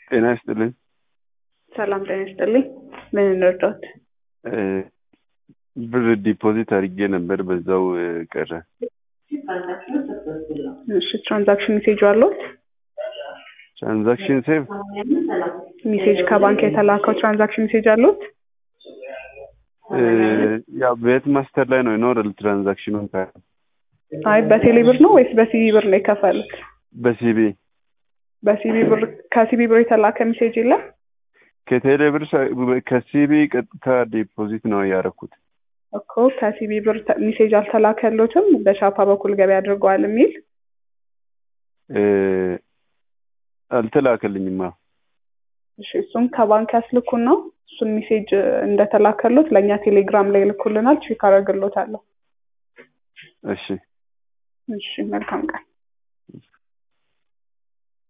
ጤና ይስጥልኝ። ሰላም ጤና ይስጥልኝ። ምን እንርዳዎት? እ ብር ዲፖዚት አድርጌ ነበር በዛው እ ቀረ። እሺ ትራንዛክሽን ሜሴጅ አለዎት? ትራንዛክሽን ሴቭ ሜሴጅ ከባንክ የተላከው ትራንዛክሽን ሜሴጅ አለዎት? እ ያው ቤት ማስተር ላይ ነው ይኖራል ትራንዛክሽኑን ካ አይ በቴሌ ብር ነው ወይስ በሲቢ ብር ነው የከፈሉት? በሲቢ በሲቢ ብር ከሲቢ ብር የተላከ ሜሴጅ የለም? ከቴሌ ብር ሳ- ከሲቢ ቀጥታ ዲፖዚት ነው ያደረኩት። እኮ ከሲቢ ብር ተ- ሜሴጅ አልተላከሎትም በሻፓ በኩል ገቢ አድርገዋል የሚል እ አልተላከልኝማ። እሺ እሱም ከባንክ ያስልኩን ነው እሱን ሜሴጅ እንደተላከሎት ለእኛ ቴሌግራም ላይ ይልኩልናል ቼክ አደርግሎታለሁ እሺ እሺ መልካም ቀን